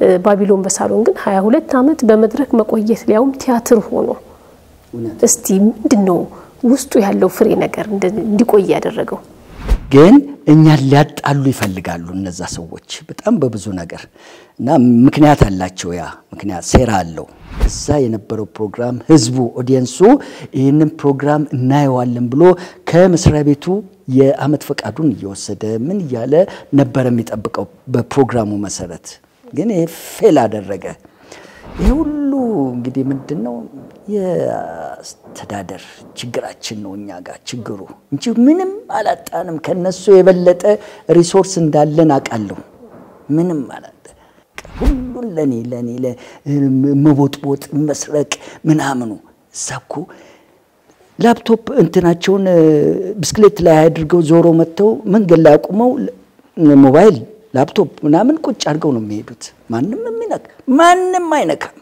ባቢሎን በሳሎን ግን 22 ዓመት በመድረክ መቆየት ሊያውም ቲያትር ሆኖ እስቲ ምንድን ነው ውስጡ ያለው ፍሬ ነገር እንዲቆይ ያደረገው? ግን እኛን ሊያጣሉ ይፈልጋሉ እነዛ ሰዎች በጣም በብዙ ነገር እና ምክንያት አላቸው። ያ ምክንያት ሴራ አለው። እዛ የነበረው ፕሮግራም ህዝቡ ኦዲየንሱ ይህንን ፕሮግራም እናየዋለን ብሎ ከመስሪያ ቤቱ የአመት ፈቃዱን እየወሰደ ምን እያለ ነበረ የሚጠብቀው በፕሮግራሙ መሰረት። ግን ይሄ ፌል አደረገ። ይህ ሁሉ እንግዲህ ምንድን ነው የአስተዳደር ችግራችን ነው እኛ ጋር ችግሩ እንጂ ምንም አላጣንም። ከነሱ የበለጠ ሪሶርስ እንዳለን አውቃለሁ። ምንም አላጣ ሁሉን ለኔ ለኔ መቦጥቦጥ መስረቅ ምናምኑ እዛ እኮ ላፕቶፕ እንትናቸውን ብስክሌት ላይ አድርገው ዞሮ መጥተው መንገድ ላይ አቁመው ሞባይል ላፕቶፕ ምናምን ቁጭ አድርገው ነው የሚሄዱት። ማንም የሚነካ ማንም አይነካም።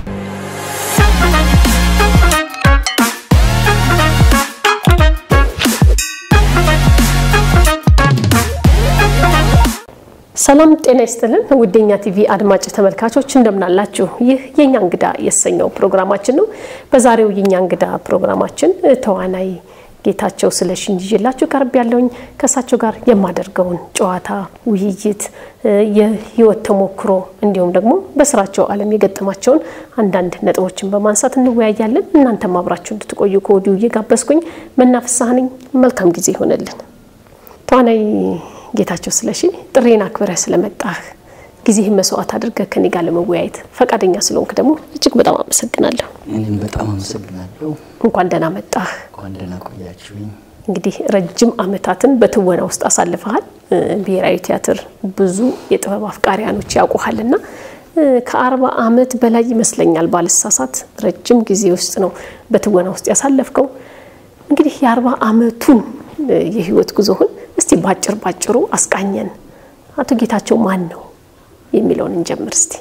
ሰላም ጤና ይስጥልን ውዴኛ ቲቪ አድማጭ ተመልካቾች እንደምናላችሁ። ይህ የኛ እንግዳ የተሰኘው ፕሮግራማችን ነው። በዛሬው የኛ እንግዳ ፕሮግራማችን ተዋናይ ጌታቸው ስለሽን ይዤላችሁ ቀርብ ያለውኝ ከእሳቸው ጋር የማደርገውን ጨዋታ፣ ውይይት፣ የህይወት ተሞክሮ እንዲሁም ደግሞ በስራቸው ዓለም የገጠማቸውን አንዳንድ ነጥቦችን በማንሳት እንወያያለን። እናንተም አብራችሁ እንድትቆዩ ከወዲሁ እየጋበዝኩኝ መናፍሳህ ነኝ። መልካም ጊዜ ይሆነልን። ተዋናይ ጌታቸው ስለሺ ጥሬን አክብረህ ስለመጣህ ጊዜህን መስዋዕት አድርገህ ከኔ ጋር ለመወያየት ፈቃደኛ ስለሆንክ ደግሞ እጅግ በጣም አመሰግናለሁ። እኔም በጣም አመሰግናለሁ። እንኳን ደህና መጣህ። እንኳን ደህና ቆያችሁኝ። እንግዲህ ረጅም ዓመታትን በትወና ውስጥ አሳልፈሃል። ብሔራዊ ቲያትር ብዙ የጥበብ አፍቃሪያኖች ያውቁሃልና ከአርባ ዓመት በላይ ይመስለኛል ባልሳሳት፣ ረጅም ጊዜ ውስጥ ነው በትወና ውስጥ ያሳለፍከው። እንግዲህ የአርባ ዓመቱን የህይወት ጉዞህን እስቲ ባጭር ባጭሩ አስቃኘን። አቶ ጌታቸው ማን ነው የሚለውን እንጀምር እስቲ።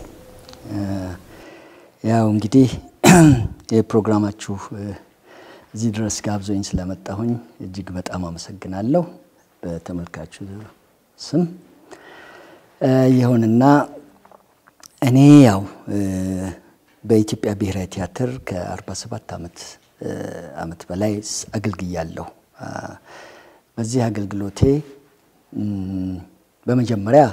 ያው እንግዲህ የፕሮግራማችሁ እዚህ ድረስ ጋብዞኝ ስለመጣሁኝ እጅግ በጣም አመሰግናለሁ በተመልካቹ ስም። ይሁንና እኔ ያው በኢትዮጵያ ብሔራዊ ቲያትር ከ47 ዓመት ዓመት በላይ አገልግያለሁ። በዚህ አገልግሎቴ በመጀመሪያ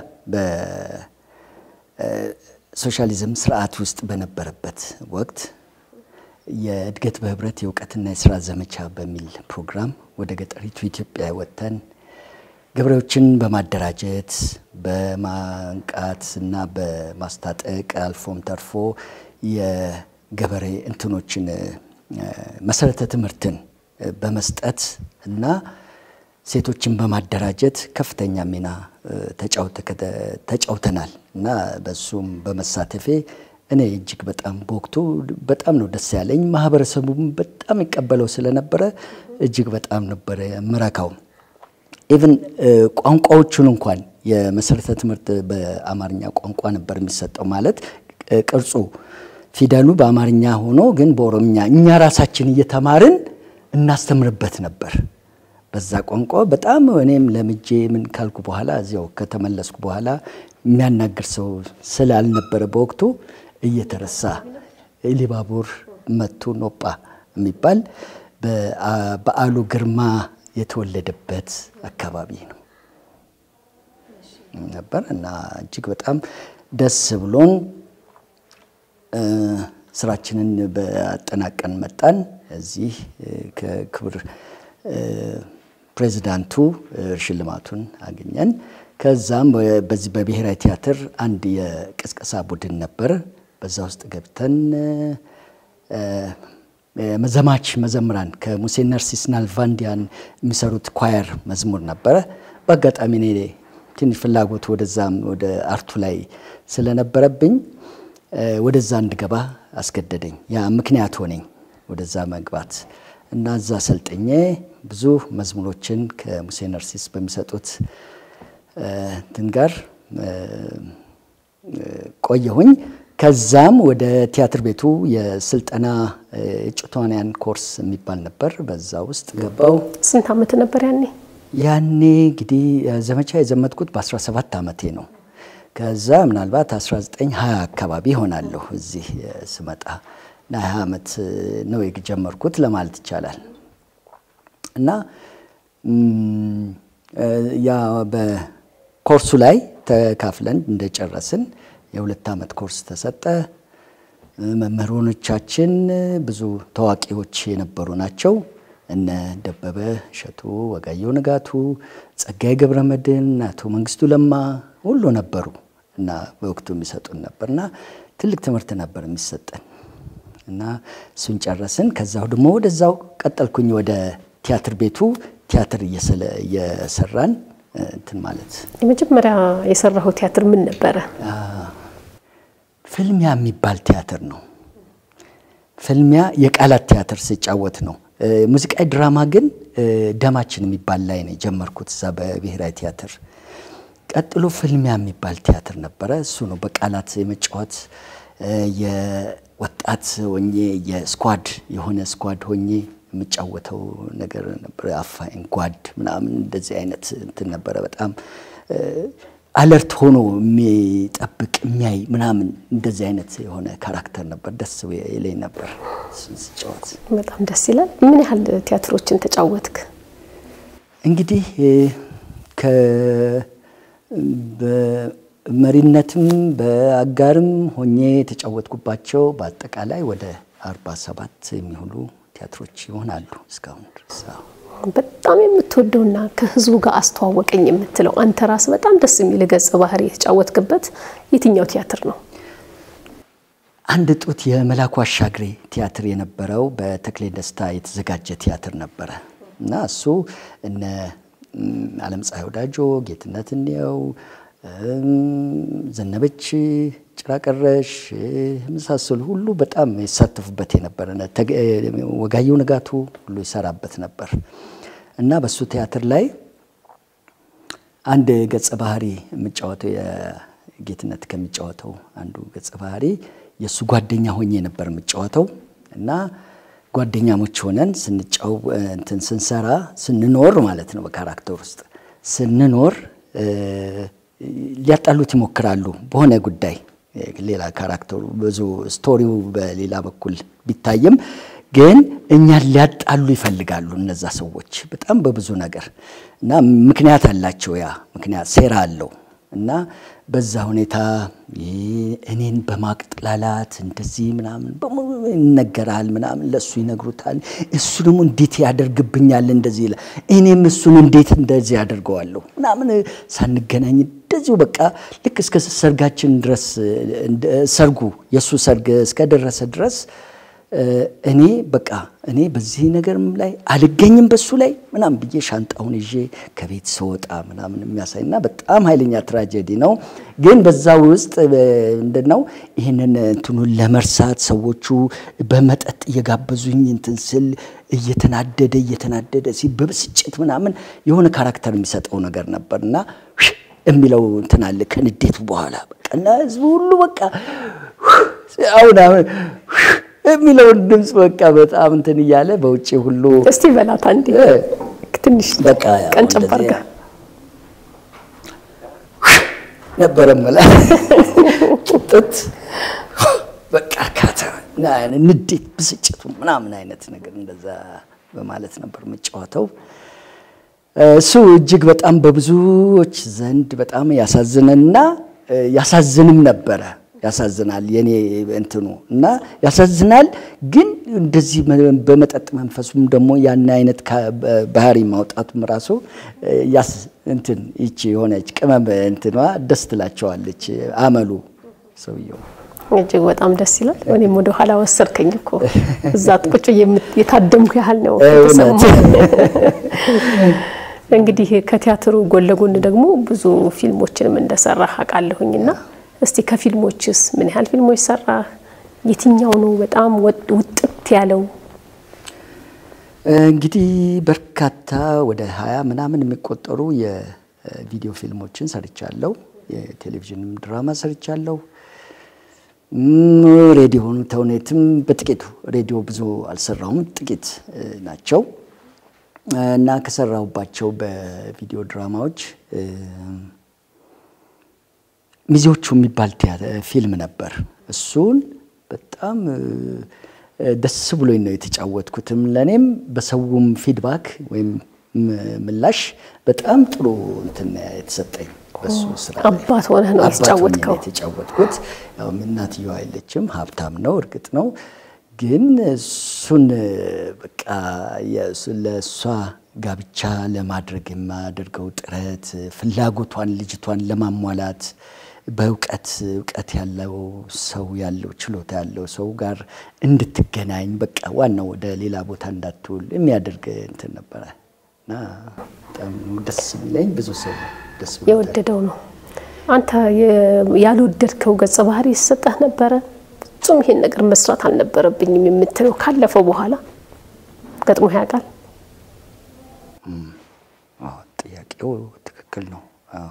በሶሻሊዝም ስርዓት ውስጥ በነበረበት ወቅት የእድገት በህብረት የእውቀትና የስራ ዘመቻ በሚል ፕሮግራም ወደ ገጠሪቱ ኢትዮጵያ ወጥተን ገበሬዎችን በማደራጀት በማንቃት እና በማስታጠቅ አልፎም ተርፎ የገበሬ እንትኖችን መሰረተ ትምህርትን በመስጠት እና ሴቶችን በማደራጀት ከፍተኛ ሚና ተጫውተናል እና በሱም በመሳተፌ እኔ እጅግ በጣም በወቅቱ በጣም ነው ደስ ያለኝ። ማህበረሰቡም በጣም ይቀበለው ስለነበረ እጅግ በጣም ነበረ ምረካው። ኢቭን ቋንቋዎቹን እንኳን የመሰረተ ትምህርት በአማርኛ ቋንቋ ነበር የሚሰጠው። ማለት ቅርጹ ፊደሉ በአማርኛ ሆኖ ግን በኦሮምኛ እኛ ራሳችን እየተማርን እናስተምርበት ነበር በዛ ቋንቋ በጣም እኔም ለምጄ ምን ካልኩ በኋላ እዚያው ከተመለስኩ በኋላ የሚያናግር ሰው ስላልነበረ በወቅቱ እየተረሳ ኢሊባቡር መቱ ኖጳ የሚባል በዓሉ ግርማ የተወለደበት አካባቢ ነው ነበር እና እጅግ በጣም ደስ ብሎን ስራችንን በአጠናቀን መጣን። እዚህ ከክብር ፕሬዚዳንቱ ሽልማቱን አገኘን። ከዛም በዚህ በብሔራዊ ቲያትር አንድ የቅስቀሳ ቡድን ነበር። በዛ ውስጥ ገብተን ዘማች መዘምራን ከሙሴ ነርሲስ ናልቫንዲያን የሚሰሩት ኳየር መዝሙር ነበረ። በአጋጣሚ እኔ ትንሽ ፍላጎት ወደዛም ወደ አርቱ ላይ ስለነበረብኝ ወደዛ እንድገባ አስገደደኝ። ያ ምክንያት ሆነኝ ወደዛ መግባት እና እዛ ሰልጥኜ ብዙ መዝሙሮችን ከሙሴ ነርሲስ በሚሰጡት እንትን ጋር ቆየሁኝ። ከዛም ወደ ቲያትር ቤቱ የስልጠና እጩ ተዋንያን ኮርስ የሚባል ነበር። በዛ ውስጥ ገባው። ስንት ዓመት ነበር ያኔ? ያኔ እንግዲህ ዘመቻ የዘመትኩት በ17 ዓመቴ ነው። ከዛ ምናልባት 1920 አካባቢ ይሆናለሁ እዚህ ስመጣ እና 20 ዓመት ነው የጀመርኩት ለማለት ይቻላል። እና ያ በኮርሱ ላይ ተካፍለን እንደጨረስን የሁለት ዓመት ኮርስ ተሰጠ። መምህሮቻችን ብዙ ታዋቂዎች የነበሩ ናቸው። እነ ደበበ እሸቱ፣ ወጋየሁ ንጋቱ፣ ጸጋዬ ገብረመድህን፣ አቶ መንግስቱ ለማ ሁሉ ነበሩ እና በወቅቱ የሚሰጡን ነበር እና ትልቅ ትምህርት ነበር የሚሰጠን እና እሱን ጨረስን። ከዛው ደግሞ ወደዛው ቀጠልኩኝ ወደ ቲያትር ቤቱ ቲያትር እየሰራን እንትን ማለት የመጀመሪያ የሰራኸው ቲያትር ምን ነበረ? ፍልሚያ የሚባል ቲያትር ነው። ፍልሚያ የቃላት ቲያትር ስጫወት ነው። ሙዚቃዊ ድራማ ግን ደማችን የሚባል ላይ ነው የጀመርኩት እዛ በብሔራዊ ቲያትር። ቀጥሎ ፍልሚያ የሚባል ቲያትር ነበረ። እሱ ነው በቃላት የመጫወት የወጣት ሆኜ የስኳድ የሆነ ስኳድ ሆኜ የምጫወተው ነገር ነበረ። አፋኝ ጓድ ምናምን እንደዚህ አይነት እንትን ነበረ። በጣም አለርት ሆኖ የሚጠብቅ የሚያይ ምናምን እንደዚህ አይነት የሆነ ካራክተር ነበር። ደስ ይለኝ ነበር እሱን ስጫወት። በጣም ደስ ይላል። ምን ያህል ቲያትሮችን ተጫወትክ? እንግዲህ በመሪነትም በአጋርም ሆኜ የተጫወትኩባቸው በአጠቃላይ ወደ አርባ ሰባት የሚሆኑ ቲያትሮች ይሆናሉ እስካሁን ድረስ። በጣም የምትወደውና ከህዝቡ ጋር አስተዋወቀኝ የምትለው አንተ ራስ በጣም ደስ የሚል ገጸ ባህሪ የተጫወትክበት የትኛው ቲያትር ነው? አንድ ጡት የመላኩ አሻግሬ ቲያትር የነበረው በተክሌ ደስታ የተዘጋጀ ቲያትር ነበረ እና እሱ እነ አለም ፀሐይ ወዳጆ፣ ጌትነት እንየው፣ ዘነበች ጭራቀረሽ የመሳሰሉ ሁሉ በጣም ይሳተፉበት የነበረ ወጋየሁ ንጋቱ ሁሉ ይሰራበት ነበር እና በሱ ቲያትር ላይ አንድ ገጸ ባህሪ የምጫወተው የጌትነት ከሚጫወተው አንዱ ገጸ ባህሪ የእሱ ጓደኛ ሆኜ ነበር የምጫወተው እና ጓደኛሞች ሆነን ስንጫው እንትን ስንሰራ ስንኖር ማለት ነው በካራክተር ውስጥ ስንኖር ሊያጣሉት ይሞክራሉ በሆነ ጉዳይ ሌላ ካራክተሩ ብዙ ስቶሪው በሌላ በኩል ቢታይም ግን እኛን ሊያጣሉ ይፈልጋሉ እነዛ ሰዎች በጣም በብዙ ነገር እና ምክንያት አላቸው። ያ ምክንያት ሴራ አለው እና በዛ ሁኔታ እኔን በማቅጥላላት እንደዚህ ምናምን በሙሉ ይነገራል ምናምን ለእሱ ይነግሩታል። እሱ ደግሞ እንዴት ያደርግብኛል እንደዚህ ይላል። እኔም እሱን እንዴት እንደዚህ ያደርገዋለሁ ምናምን ሳንገናኝ እንደዚሁ በቃ ልክ እስከ ሰርጋችን ድረስ ሰርጉ የእሱ ሰርግ እስከደረሰ ድረስ እኔ በቃ እኔ በዚህ ነገርም ላይ አልገኝም በሱ ላይ ምናምን ብዬ ሻንጣውን ይዤ ከቤት ስወጣ ምናምን የሚያሳይ እና በጣም ኃይለኛ ትራጀዲ ነው። ግን በዛ ውስጥ ምንድን ነው ይህንን እንትኑን ለመርሳት ሰዎቹ በመጠጥ እየጋበዙኝ እንትን ስል እየተናደደ እየተናደደ ሲል በብስጭት ምናምን የሆነ ካራክተር የሚሰጠው ነገር ነበር እና የሚለው እንትን አለ ከንዴቱ በኋላ በቃ እና ህዝቡ ሁሉ በቃ አሁን አሁን የሚለውን ድምፅ በቃ በጣም እንትን እያለ በውጭ ሁሉ እስቲ በላት አንዴ ትንሽ በቃ ቀንጨብ አድርጋ ነበረ መላ ጭጥት በቃ ካተ ንዴት፣ ብስጭቱ ምናምን አይነት ነገር እንደዛ በማለት ነበር የምጫወተው። እሱ እጅግ በጣም በብዙዎች ዘንድ በጣም ያሳዝነና ያሳዝንም ነበረ። ያሳዝናል የኔ እንትኑ እና ያሳዝናል። ግን እንደዚህ በመጠጥ መንፈሱም ደግሞ ያን አይነት ባህሪ ማውጣቱም ራሱ ያስ እንትን ይቺ የሆነች ቅመም እንትኗ ደስ ትላቸዋለች አመሉ ሰውየው እጅግ በጣም ደስ ይላል። እኔም ወደ ኋላ ወሰድከኝ እኮ እዛ ቁጭ የታደምኩ ያህል ነው የተሰማኝ። እንግዲህ ከቲያትሩ ጎን ለጎን ደግሞ ብዙ ፊልሞችንም እንደሰራ አውቃለሁኝና እስቲ ከፊልሞችስ ምን ያህል ፊልሞች ሰራ? የትኛው ነው በጣም ውጥት ያለው? እንግዲህ በርካታ ወደ ሀያ ምናምን የሚቆጠሩ የቪዲዮ ፊልሞችን ሰርቻለሁ። የቴሌቪዥንም ድራማ ሰርቻለሁ። ሬዲዮ ተውኔትም በጥቂቱ ሬዲዮ ብዙ አልሰራሁም፣ ጥቂት ናቸው እና ከሰራሁባቸው በቪዲዮ ድራማዎች ሚዜዎቹ የሚባል ፊልም ነበር። እሱን በጣም ደስ ብሎኝ ነው የተጫወትኩትም። ለእኔም በሰውም ፊድባክ ወይም ምላሽ በጣም ጥሩ እንትን የተሰጠኝ በሱ ስራ አባት ሆነህ ነው የተጫወትከው? የተጫወትኩት ያው እናትየዋ የለችም፣ ሀብታም ነው እርግጥ ነው። ግን እሱን በቃ ለእሷ ጋብቻ ለማድረግ የማደርገው ጥረት ፍላጎቷን ልጅቷን ለማሟላት በእውቀት እውቀት ያለው ሰው ያለው ችሎታ ያለው ሰው ጋር እንድትገናኝ በቃ ዋናው ወደ ሌላ ቦታ እንዳትውል የሚያደርግ እንትን ነበረ እና በጣም ደስ የሚለኝ ብዙ ሰው ደስ የወደደው ነው። አንተ ያልወደድከው ገጸ ባህሪ ይሰጠህ ነበረ? ፍጹም ይሄን ነገር መስራት አልነበረብኝም የምትለው ካለፈው በኋላ ገጥሞ ያውቃል? ጥያቄው ትክክል ነው።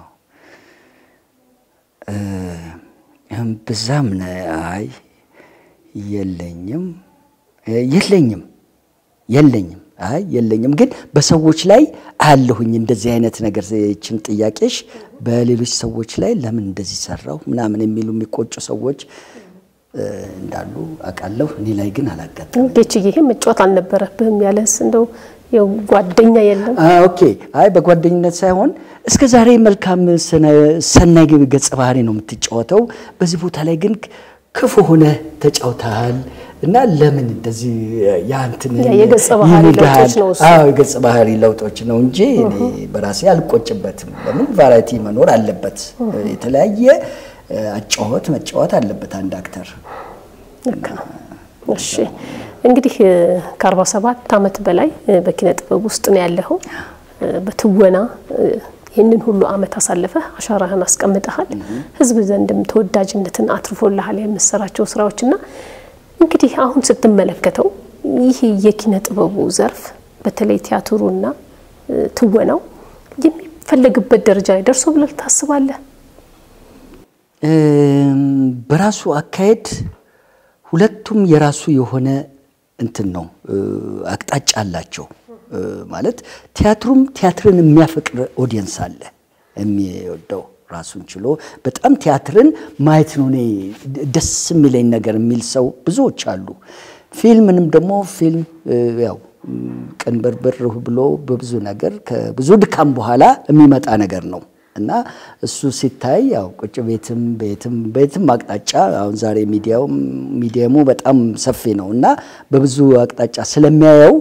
ብዛም አይ የለኝም የለኝም የለኝም አይ የለኝም። ግን በሰዎች ላይ አያለሁኝ እንደዚህ አይነት ነገር ይችን ጥያቄሽ በሌሎች ሰዎች ላይ ለምን እንደዚህ ሰራው ምናምን የሚሉ የሚቆጩ ሰዎች እንዳሉ አውቃለሁ። እኔ ላይ ግን አላጋጠመም። ጌችዬ ይሄ መጫወት አልነበረብህም ያለስ እንደው ጓደኛ የለም? ኦኬ አይ በጓደኝነት ሳይሆን እስከ ዛሬ መልካም ሰናይ ገጸ ባህሪ ነው የምትጫወተው። በዚህ ቦታ ላይ ግን ክፉ ሆነ ተጫውተሃል እና ለምን እንደዚህ ያንትን የገጸ ባህሪ ለውጦች ነው እሱ። አዎ የገጸ ባህሪ ለውጦች ነው እንጂ እኔ በራሴ አልቆጭበትም። ለምን ቫራይቲ መኖር አለበት። የተለያየ አጫወት መጫወት አለበት አንድ አክተር። ልክ ነው። እሺ እንግዲህ ከ47 ዓመት በላይ በኪነ ጥበብ ውስጥ ነው ያለኸው። በትወና ይህንን ሁሉ ዓመት አሳልፈህ አሻራህን አስቀምጠሃል። ሕዝብ ዘንድም ተወዳጅነትን አትርፎልሃል የምትሰራቸው ስራዎችና እንግዲህ አሁን ስትመለከተው ይህ የኪነ ጥበቡ ዘርፍ በተለይ ቲያትሩና ትወናው የሚፈለግበት ደረጃ ላይ ደርሶ ብለህ ታስባለህ? በራሱ አካሄድ ሁለቱም የራሱ የሆነ እንትን ነው አቅጣጫ አላቸው። ማለት ቲያትሩም ቲያትርን የሚያፈቅር ኦዲየንስ አለ የሚወደው ራሱን ችሎ በጣም ቲያትርን ማየት ነው እኔ ደስ የሚለኝ ነገር የሚል ሰው ብዙዎች አሉ። ፊልምንም ደግሞ ፊልም ያው ቅንብርብር ብሎ በብዙ ነገር ከብዙ ድካም በኋላ የሚመጣ ነገር ነው እና እሱ ሲታይ ያው ቁጭ ቤትም ቤትም ቤትም አቅጣጫ አሁን ዛሬ ሚዲያው ሚዲየሙ በጣም ሰፊ ነው እና በብዙ አቅጣጫ ስለሚያየው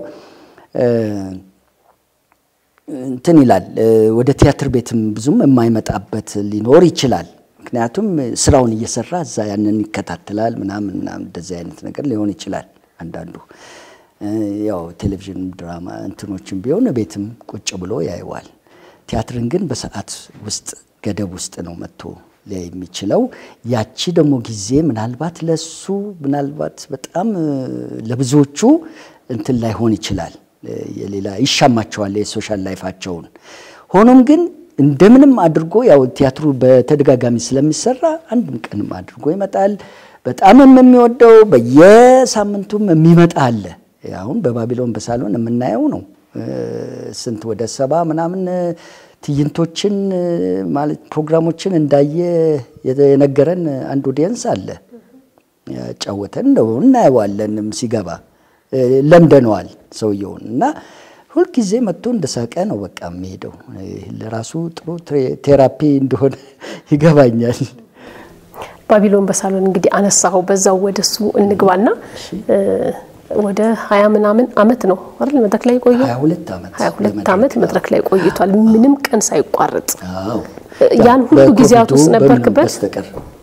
እንትን ይላል። ወደ ቲያትር ቤትም ብዙም የማይመጣበት ሊኖር ይችላል። ምክንያቱም ስራውን እየሰራ እዛ ያንን ይከታተላል ምናምን ምናምን እንደዚህ አይነት ነገር ሊሆን ይችላል። አንዳንዱ ያው ቴሌቪዥን ድራማ እንትኖችም ቢሆን ቤትም ቁጭ ብሎ ያየዋል። ቲያትርን ግን በሰዓት ውስጥ ገደብ ውስጥ ነው መጥቶ ሊያይ የሚችለው። ያቺ ደግሞ ጊዜ ምናልባት ለሱ ምናልባት በጣም ለብዙዎቹ እንትን ላይሆን ይችላል። የሌላ ይሻማቸዋል የሶሻል ላይፋቸውን። ሆኖም ግን እንደምንም አድርጎ ያው ቲያትሩ በተደጋጋሚ ስለሚሰራ አንድም ቀንም አድርጎ ይመጣል። በጣምም የሚወደው በየሳምንቱም የሚመጣ አለ። አሁን በባቢሎን በሳሎን የምናየው ነው። ስንት ወደ ሰባ ምናምን ትዕይንቶችን ማለት ፕሮግራሞችን እንዳየ የነገረን አንድ ኦዲየንስ አለ። ያጫወተን ነው እናየዋለንም ሲገባ ለምደነዋል ሰውየውን እና ሁልጊዜ መጥቶ እንደሳቀ ነው በቃ የሚሄደው። ለራሱ ጥሩ ቴራፒ እንደሆነ ይገባኛል። ባቢሎን በሳሎን እንግዲህ አነሳኸው፣ በዛው ወደሱ እንግባና ወደ ሀያ ምናምን አመት ነው አይደል መድረክ ላይ ቆየ? ሀያ ሁለት ዓመት ሀያ ሁለት ዓመት መድረክ ላይ ቆይቷል፣ ምንም ቀን ሳይቋረጥ። አዎ። ያን ሁሉ ጊዜያት ውስጥ በኮቪዱ ነበርክበት? በስተቀር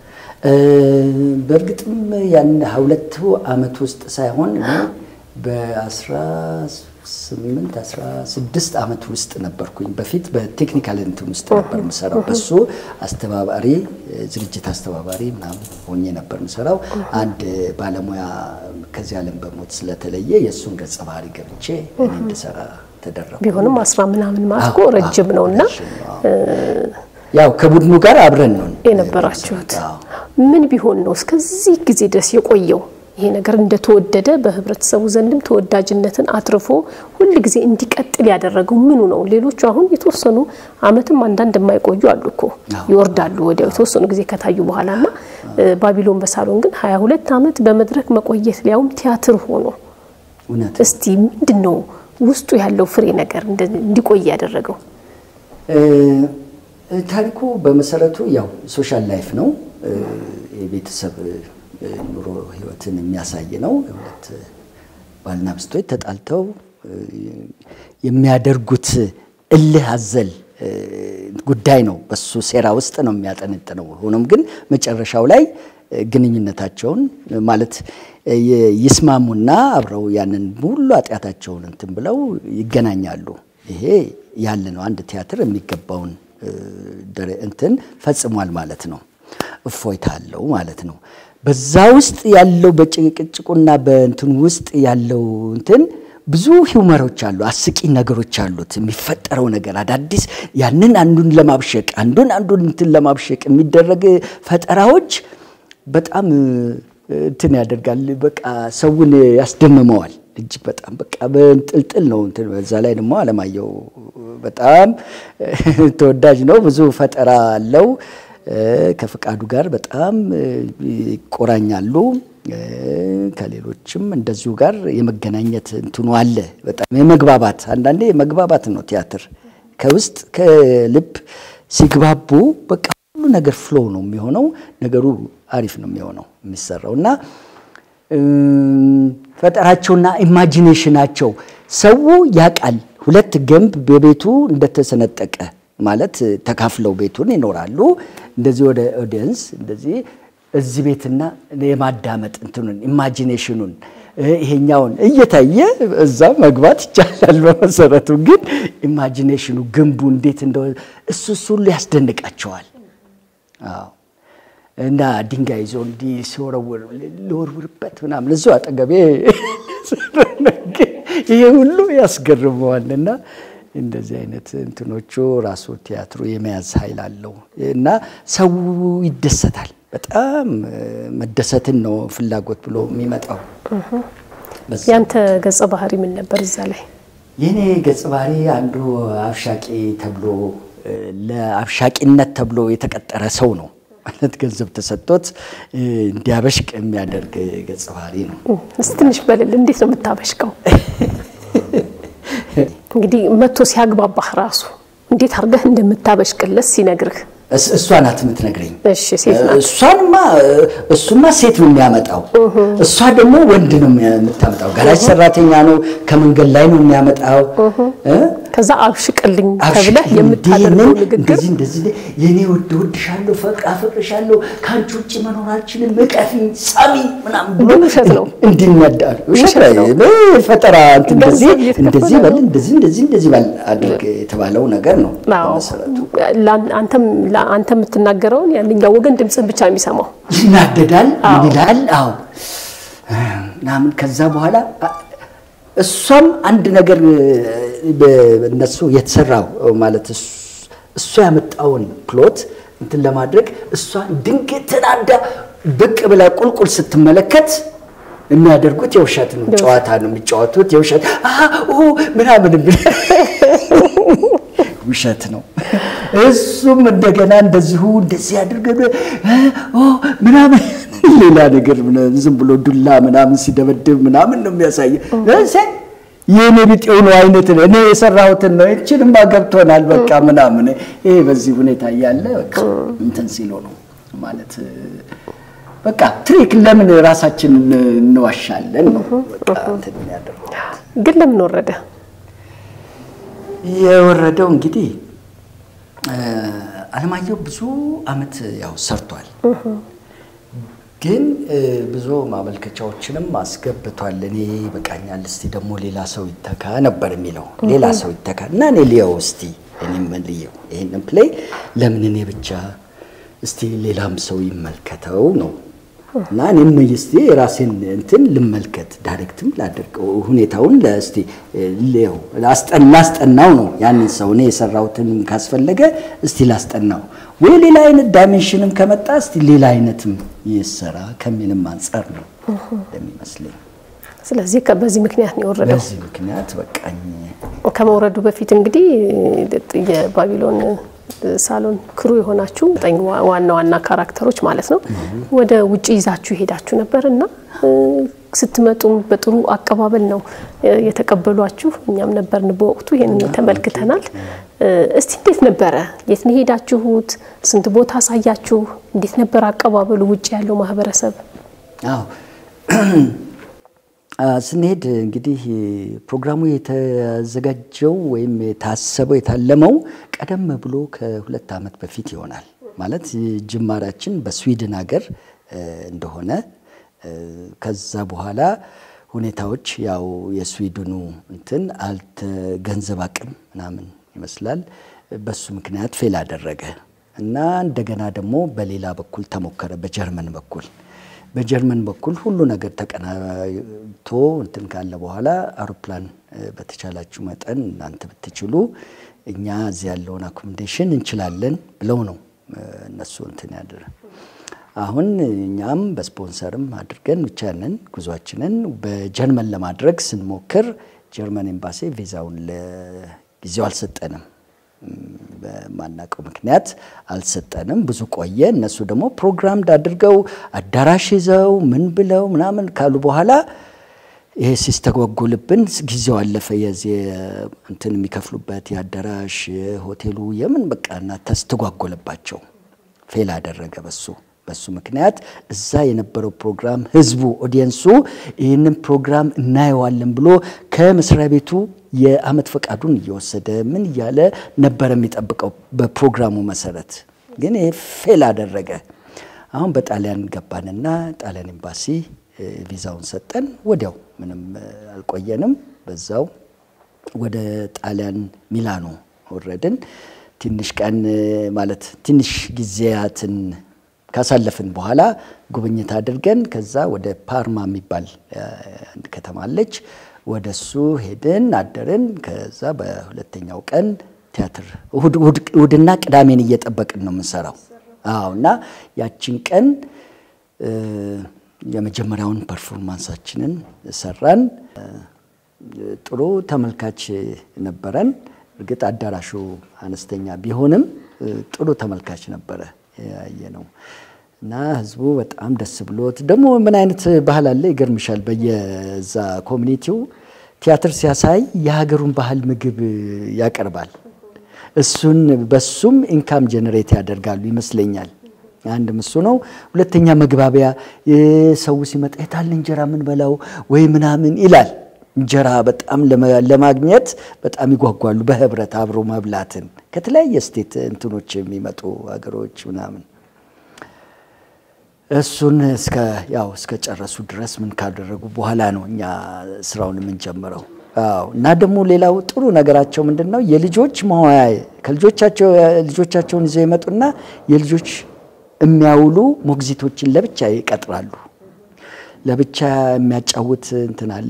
በእርግጥም ያን ሁለቱ ዓመት ውስጥ ሳይሆን እኔ በአስራ ስምንት አስራ ስድስት ዓመት ውስጥ ነበርኩኝ። በፊት በቴክኒካል እንትን ውስጥ ነበር የምሰራው። በሱ አስተባባሪ ዝግጅት አስተባባሪ ምናምን ሆኜ ነበር የምሰራው። አንድ ባለሙያ ከዚህ ዓለም በሞት ስለተለየ የእሱን ገጸ ባህሪ ገብቼ እኔ እንድሰራ ተደረኩ። ቢሆንም አስራ ምናምን ማለት እኮ ረጅም ነው እና ያው ከቡድኑ ጋር አብረን ነው የነበራችሁት አዎ። ምን ቢሆን ነው እስከዚህ ጊዜ ድረስ የቆየው? ይሄ ነገር እንደተወደደ በህብረተሰቡ ዘንድም ተወዳጅነትን አትርፎ ሁል ጊዜ እንዲቀጥል ያደረገው ምኑ ነው? ሌሎቹ አሁን የተወሰኑ አመትም አንዳንድ የማይቆዩ አሉ እኮ ይወርዳሉ ወዲያው የተወሰኑ ጊዜ ከታዩ በኋላ ና ባቢሎን በሳሎን ግን ሀያ ሁለት አመት በመድረክ መቆየት ሊያውም ቲያትር ሆኖ እስቲ ምንድን ነው ውስጡ ያለው ፍሬ ነገር እንዲቆይ ያደረገው? ታሪኩ በመሰረቱ ያው ሶሻል ላይፍ ነው። የቤተሰብ ኑሮ ህይወትን የሚያሳይ ነው። ሁለት ባልና ሚስቶች ተጣልተው የሚያደርጉት እልህ አዘል ጉዳይ ነው። በሱ ሴራ ውስጥ ነው የሚያጠነጥነው። ሆኖም ግን መጨረሻው ላይ ግንኙነታቸውን ማለት ይስማሙና አብረው ያንን ሁሉ ኃጢአታቸውን እንትን ብለው ይገናኛሉ። ይሄ ያለ ነው። አንድ ቲያትር የሚገባውን እንትን ፈጽሟል ማለት ነው። እፎይታ አለው ማለት ነው። በዛ ውስጥ ያለው በጭቅጭቁና በእንትን ውስጥ ያለው እንትን ብዙ ሂውመሮች አሉ፣ አስቂኝ ነገሮች አሉት። የሚፈጠረው ነገር አዳዲስ ያንን አንዱን ለማብሸቅ አንዱን አንዱን እንትን ለማብሸቅ የሚደረግ ፈጠራዎች በጣም እንትን ያደርጋል። በቃ ሰውን ያስደምመዋል። እጅግ በጣም በቃ በንጥልጥል ነው እንትን። በዛ ላይ ደግሞ አለማየሁ በጣም ተወዳጅ ነው። ብዙ ፈጠራ አለው። ከፍቃዱ ጋር በጣም ይቆራኛሉ። ከሌሎችም እንደዚሁ ጋር የመገናኘት እንትኑ አለ። በጣም የመግባባት አንዳንዴ የመግባባት ነው ቲያትር ከውስጥ ከልብ ሲግባቡ በቃ ሁሉ ነገር ፍሎ ነው የሚሆነው። ነገሩ አሪፍ ነው የሚሆነው የሚሰራው እና ፈጠራቸውና ኢማጂኔሽናቸው ሰው ያውቃል። ሁለት ግንብ በቤቱ እንደተሰነጠቀ ማለት ተካፍለው ቤቱን ይኖራሉ። እንደዚህ ወደ ኦዲየንስ እንደዚህ እዚህ ቤትና የማዳመጥ እንትኑን ኢማጂኔሽኑን ይሄኛውን እየታየ እዛ መግባት ይቻላል። በመሰረቱ ግን ኢማጂኔሽኑ ግንቡ እንዴት እንደሆነ እሱ እሱ ሁሉ ያስደንቃቸዋል። አዎ እና ድንጋይ ይዞ እንዲህ ሲወረውር ልወርውርበት ምናምን እዚሁ አጠገቤ ይሄ ሁሉ ያስገርመዋል። እና እንደዚህ አይነት እንትኖቹ ራሱ ቲያትሩ የመያዝ ኃይል አለው እና ሰው ይደሰታል። በጣም መደሰትን ነው ፍላጎት ብሎ የሚመጣው። ያንተ ገጸ ባህሪ ምን ነበር እዛ ላይ? የኔ ገጸ ባህሪ አንዱ አብሻቂ ተብሎ ለአብሻቂነት ተብሎ የተቀጠረ ሰው ነው ማለት ገንዘብ ተሰጥቶት እንዲያበሽቅ የሚያደርግ ገጸ ባህሪ ነው። እስቲ ትንሽ በልል፣ እንዴት ነው የምታበሽቀው? እንግዲህ መቶ ሲያግባባህ ራሱ እንዴት አድርገህ እንደምታበሽቅለት ሲነግርህ እሷ ናት የምትነግረኝ። እሺ ሴት ናት። እሷንማ እሱማ ሴት ነው የሚያመጣው፣ እሷ ደግሞ ወንድ ነው የምታመጣው። ጋራጅ ሰራተኛ ነው፣ ከመንገድ ላይ ነው የሚያመጣው። ከዛ አብሽቅልኝ ተብለህ የምታደርገው ንግግር እንደዚህ እንደዚህ የኔ ውድ እወድሻለሁ፣ ፈቅ አፈቅርሻለሁ፣ ከአንቺ ውጭ መኖር አልችልም፣ እቀፊኝ፣ ሳሚኝ ምናምን ብሎ ግን ውሸት ነው። እንዲነዳል ውሸት ነው። ፈጠራ እንትን እንደዚህ ገንዘብ እየተከፈለ እንደዚህ በል ነው። እንደዚህ እንደዚህ እንደዚህ በል አድርግ የተባለው ነገር ነው በመሰረቱ። ላን- አንተም አንተ የምትናገረውን ያንኛው ወገን ድምፅህን ብቻ የሚሰማው ይናደዳል። አዎ። ምን ይላል? አዎ ምናምን ከዛ በኋላ አ- እሷም አንድ ነገር እነሱ የተሰራው ማለት እሱ- እሱ ያመጣውን ፕሎት እንትን ለማድረግ እሷ ድንገት ተናዳ ብቅ ብላ ቁልቁል ስትመለከት የሚያደርጉት የውሸት ነው፣ ጨዋታ ነው የሚጫወቱት የውሸት አሀ ኦ ምናምን የሚል ውሸት ነው። እሱም እንደገና እንደዚሁ እንደዚህ አድርገ ምናምን ሌላ ነገር ምናምን ዝም ብሎ ዱላ ምናምን ሲደበድብ ምናምን ነው የሚያሳየ የእኔ ቢጤው ነው አይነት ነው። እኔ የሰራሁትን ነው እችንማ ገብቶናል በቃ ምናምን ይሄ በዚህ ሁኔታ እያለ በቃ እንትን ሲሎ ነው ማለት በቃ ትሪክ ለምን ራሳችንን እንዋሻለን ነው በቃ እንትን የሚያደርገው። ግን ለምን ወረደ? የወረደው እንግዲህ አለማየሁ ብዙ አመት ያው ሰርቷል፣ ግን ብዙ ማመልከቻዎችንም አስገብቷል። እኔ ይበቃኛል፣ እስቲ ደግሞ ሌላ ሰው ይተካ ነበር የሚለው ሌላ ሰው ይተካ እና እኔ ልየው እስቲ እኔም ልየው ይህንን ፕሌይ ለምን እኔ ብቻ እስቲ ሌላም ሰው ይመልከተው ነው እና እኔም እስቲ የራሴን እንትን ልመልከት ዳይሬክትም ላደርገው ሁኔታውን ለእስቲ ሌው ላስጠናው ነው ያንን ሰው እኔ የሰራሁትን ካስፈለገ እስቲ ላስጠናው ወይ ሌላ አይነት ዳይሜንሽንም ከመጣ እስቲ ሌላ አይነትም ይሰራ ከሚልም አንጻር ነው እንደሚመስለኝ። ስለዚህ በዚህ ምክንያት ነው የወረደው። በዚህ ምክንያት በቃኝ። ከመውረዱ በፊት እንግዲህ የባቢሎን ሳሎን ክሩ የሆናችሁ ዘጠኝ ዋና ዋና ካራክተሮች ማለት ነው ወደ ውጭ ይዛችሁ ሄዳችሁ ነበር እና ስትመጡም በጥሩ አቀባበል ነው የተቀበሏችሁ። እኛም ነበርን በወቅቱ ይህንን ተመልክተናል። እስቲ እንዴት ነበረ? የት ነው ሄዳችሁት? ስንት ቦታ አሳያችሁ? እንዴት ነበር አቀባበሉ ውጭ ያለው ማህበረሰብ? አዎ ስንሄድ እንግዲህ ፕሮግራሙ የተዘጋጀው ወይም የታሰበው የታለመው ቀደም ብሎ ከሁለት ዓመት በፊት ይሆናል። ማለት ጅማራችን በስዊድን ሀገር እንደሆነ ከዛ በኋላ ሁኔታዎች ያው የስዊድኑ እንትን አልተ ገንዘብ አቅም ምናምን ይመስላል በሱ ምክንያት ፌል አደረገ እና እንደገና ደግሞ በሌላ በኩል ተሞከረ በጀርመን በኩል በጀርመን በኩል ሁሉ ነገር ተቀናጅቶ እንትን ካለ በኋላ አውሮፕላን በተቻላችሁ መጠን እናንተ ብትችሉ እኛ እዚህ ያለውን አኮሞዴሽን እንችላለን ብለው ነው እነሱ እንትን ያደረ። አሁን እኛም በስፖንሰርም አድርገን ብቻንን ጉዟችንን በጀርመን ለማድረግ ስንሞክር ጀርመን ኤምባሲ ቪዛውን ለጊዜው አልሰጠንም። በማናውቀው ምክንያት አልሰጠንም። ብዙ ቆየ። እነሱ ደግሞ ፕሮግራም አድርገው አዳራሽ ይዘው ምን ብለው ምናምን ካሉ በኋላ ይሄ ሲስተጓጎልብን ጊዜው አለፈ። የዚህ እንትን የሚከፍሉበት የአዳራሽ ሆቴሉ የምን በቃ እና ተስተጓጎለባቸው። ፌል አደረገ በሱ በሱ ምክንያት እዛ የነበረው ፕሮግራም ህዝቡ ኦዲየንሱ ይህንን ፕሮግራም እናየዋለን ብሎ ከመስሪያ ቤቱ የአመት ፈቃዱን እየወሰደ ምን እያለ ነበረ የሚጠብቀው በፕሮግራሙ መሰረት። ግን ይሄ ፌል አደረገ። አሁን በጣሊያን ገባንና ጣሊያን ኤምባሲ ቪዛውን ሰጠን። ወዲያው ምንም አልቆየንም። በዛው ወደ ጣሊያን ሚላኖ ወረድን። ትንሽ ቀን ማለት ትንሽ ጊዜያትን ካሳለፍን በኋላ ጉብኝት አድርገን ከዛ ወደ ፓርማ የሚባል አንድ ከተማ አለች። ወደ እሱ ሄድን አደርን። ከዛ በሁለተኛው ቀን ቲያትር እሁድና ቅዳሜን እየጠበቅን ነው የምንሰራው። አዎ እና ያችን ቀን የመጀመሪያውን ፐርፎርማንሳችንን ሰራን። ጥሩ ተመልካች ነበረን። እርግጥ አዳራሹ አነስተኛ ቢሆንም ጥሩ ተመልካች ነበረ ያየ ነው እና ህዝቡ በጣም ደስ ብሎት ደግሞ ምን አይነት ባህል አለ ይገርምሻል። በየዛ ኮሚኒቲው ቲያትር ሲያሳይ የሀገሩን ባህል ምግብ ያቀርባል። እሱን በሱም ኢንካም ጀነሬት ያደርጋሉ ይመስለኛል። አንድ እሱ ነው። ሁለተኛ መግባቢያ ሰው ሲመጣ የታለ እንጀራ ምን በላው ወይ ምናምን ይላል። እንጀራ በጣም ለማግኘት በጣም ይጓጓሉ። በህብረት አብሮ መብላትን ከተለያየ ስቴት እንትኖች የሚመጡ ሀገሮች ምናምን እሱን እስከ ያው እስከ ጨረሱ ድረስ ምን ካደረጉ በኋላ ነው እኛ ስራውን የምንጀምረው። አዎ እና ደግሞ ሌላው ጥሩ ነገራቸው ምንድን ነው? የልጆች መዋያ ከልጆቻቸው ልጆቻቸውን ይዘው ይመጡና የልጆች የሚያውሉ ሞግዚቶችን ለብቻ ይቀጥራሉ። ለብቻ የሚያጫውት እንትን አለ፣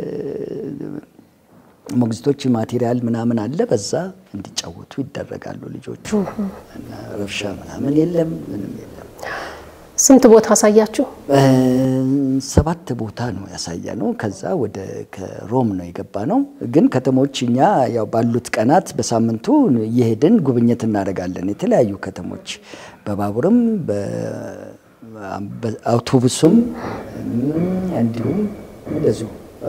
ሞግዚቶች ማቴሪያል ምናምን አለ። በዛ እንዲጫወቱ ይደረጋሉ ልጆቹ እና ረብሻ ምናምን የለም፣ ምንም የለም። ስንት ቦታ አሳያችሁ? ሰባት ቦታ ነው ያሳየ ነው። ከዛ ወደ ከሮም ነው የገባ ነው። ግን ከተሞች እኛ ያው ባሉት ቀናት በሳምንቱ እየሄድን ጉብኝት እናደርጋለን። የተለያዩ ከተሞች በባቡርም በአውቶቡስም እንዲሁም እንደዚሁ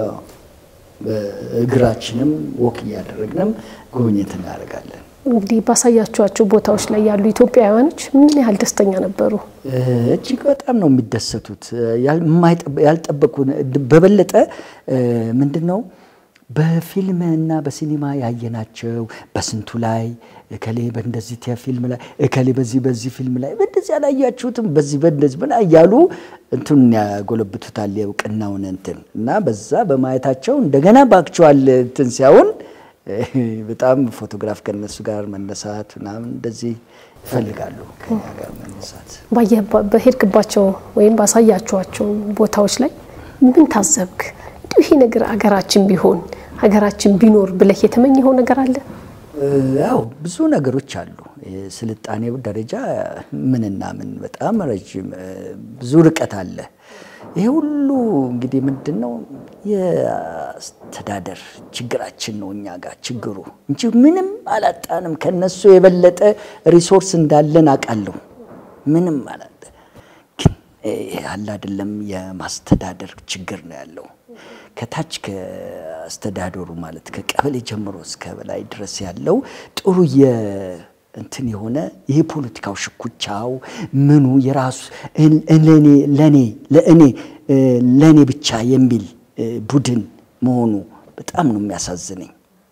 በእግራችንም ወክ እያደረግንም ጉብኝት እናደርጋለን። እንግዲህ ባሳያችኋቸው ቦታዎች ላይ ያሉ ኢትዮጵያውያኖች ምን ያህል ደስተኛ ነበሩ? እጅግ በጣም ነው የሚደሰቱት። ያልጠበቁ በበለጠ ምንድን ነው በፊልም እና በሲኒማ ያየናቸው በስንቱ ላይ እከሌ በእንደዚህ ፊልም ላይ እከሌ በዚህ በዚህ ፊልም ላይ በእንደዚህ አላያችሁትም በዚህ በእንደዚህ ምን እያሉ እንትን ያጎለብቱታል የእውቅናውን እንትን እና በዛ በማየታቸው እንደገና በአክቹዋል እንትን ሲያውን በጣም ፎቶግራፍ ከነሱ ጋር መነሳት ምናምን እንደዚህ ይፈልጋሉ ከኛ ጋር መነሳት። በሄድክባቸው ወይም ባሳያችኋቸው ቦታዎች ላይ ምን ታዘብክ? እንዲሁ ይሄ ነገር ሀገራችን ቢሆን ሀገራችን ቢኖር ብለህ የተመኘኸው ነገር አለ? ያው ብዙ ነገሮች አሉ። የስልጣኔው ደረጃ ምንና ምን በጣም ረዥም ብዙ ርቀት አለ። ይሄ ሁሉ እንግዲህ ምንድን ነው የአስተዳደር ችግራችን ነው እኛ ጋር ችግሩ እንጂ ምንም አላጣንም። ከነሱ የበለጠ ሪሶርስ እንዳለን አውቃለሁ። ምንም አላጣ ግን አለ አይደለም የማስተዳደር ችግር ነው ያለው ከታች ከአስተዳደሩ ማለት ከቀበሌ ጀምሮ እስከ በላይ ድረስ ያለው ጥሩ እንትን የሆነ ይሄ ፖለቲካው ሽኩቻው ምኑ የራሱ ለኔ ለኔ ለእኔ ለኔ ብቻ የሚል ቡድን መሆኑ በጣም ነው የሚያሳዝነኝ።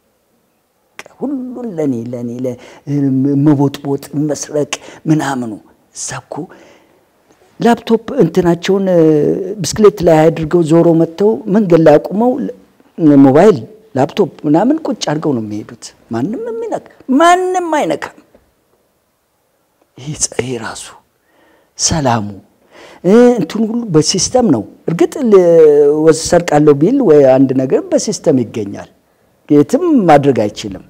ሁሉን ለኔ ለኔ መቦጥቦጥ መስረቅ ምናምኑ እዛ እኮ ላፕቶፕ እንትናቸውን ብስክሌት ላይ አድርገው ዞሮ መጥተው መንገድ ላይ አቁመው ሞባይል ላፕቶፕ ምናምን ቁጭ አድርገው ነው የሚሄዱት። ማንም የሚነካ ማንም አይነካም። ይህ ራሱ ሰላሙ እንትን ሁሉ በሲስተም ነው። እርግጥ ሰርቃለሁ ቢል ወይ አንድ ነገር በሲስተም ይገኛል። የትም ማድረግ አይችልም።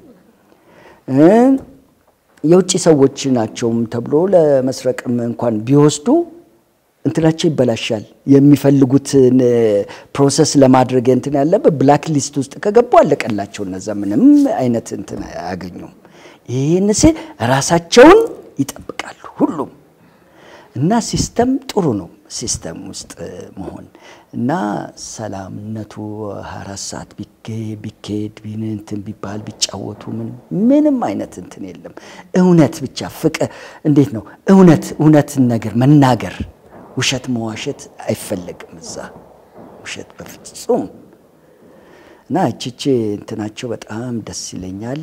የውጭ ሰዎች ናቸውም ተብሎ ለመስረቅም እንኳን ቢወስዱ እንትናቸው ይበላሻል። የሚፈልጉትን ፕሮሰስ ለማድረግ እንትን ያለበት ብላክ ሊስት ውስጥ ከገቡ አለቀላቸው። እነዛ ምንም አይነት እንትን አያገኙም። ይህን ሲል ራሳቸውን ይጠብቃሉ ሁሉም እና ሲስተም ጥሩ ነው። ሲስተም ውስጥ መሆን እና ሰላምነቱ አራት ሰዓት ቢካሄድ እንትን ቢባል ቢጫወቱ ምንም አይነት እንትን የለም። እውነት ብቻ ፍቅር እንዴት ነው እውነት እውነትን ነገር መናገር ውሸት መዋሸት አይፈለግም። እዛ ውሸት በፍጹም እና እችቼ እንትናቸው በጣም ደስ ይለኛል።